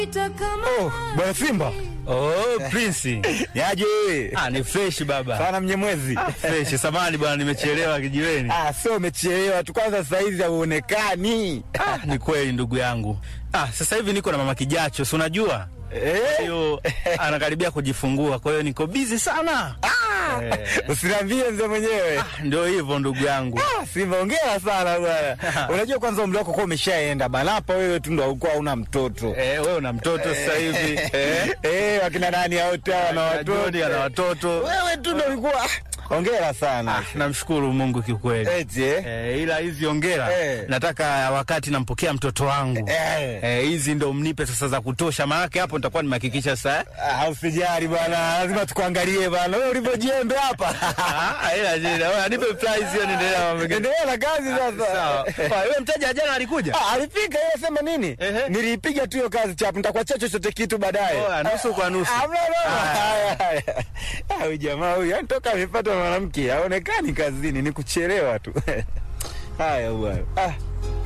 Oh, bwana Simba. Oh, Prince. Yaje wewe? Ah, ni fresh baba. Sana mnyemwezi. Ah, fresh. Samahani bwana nimechelewa kijiweni. Ah, sio umechelewa tu kwanza saa hizi hauonekani. Ah, ni kweli ndugu yangu. Ah, sasa hivi niko na mama Kijacho, si unajua? Eh? Hiyo anakaribia kujifungua, kwa hiyo niko busy sana. Ah! Eh. Usiniambie mzee mwenyewe. Ah, ndio hivyo ndugu yangu. Ah, Simba hongera sana bwana. Unajua kwanza umri wako kwa umeshaenda bana. Hapa wewe tu ndo haukuwa una mtoto. Eh, wewe una mtoto sasa hivi. Eh? Eh, wakina nani hao tena na watoto. Joni ana watoto. Wewe tu ndo ulikuwa hongera sana. Ah, namshukuru Mungu kiukweli. Eti eh? Eh, ila hizi ongera Eh. nataka wakati nampokea mtoto wangu Eh. eh, hizi ndo mnipe sasa za kutosha, maanake hapo nitakuwa nimehakikisha sasa Ah, usijali bwana, lazima tukuangalie bwana. Wewe ulivyojembe hapa. Ah, ila jina wewe nipe prize hiyo, niendelea na mambo mengine. Endelea na kazi sasa. Sawa. Kwa hiyo mteja jana alikuja? Ah, alifika yeye sema nini? Ehe. Niliipiga tu hiyo kazi chapu, nitakuachia chochote kitu baadaye. Oh, nusu kwa nusu. Ah, mna no. Haya, haya. Ah, huyu jamaa huyu yani toka amepata mwanamke haonekani kazini, ni kuchelewa tu. Haya bwana. Ah.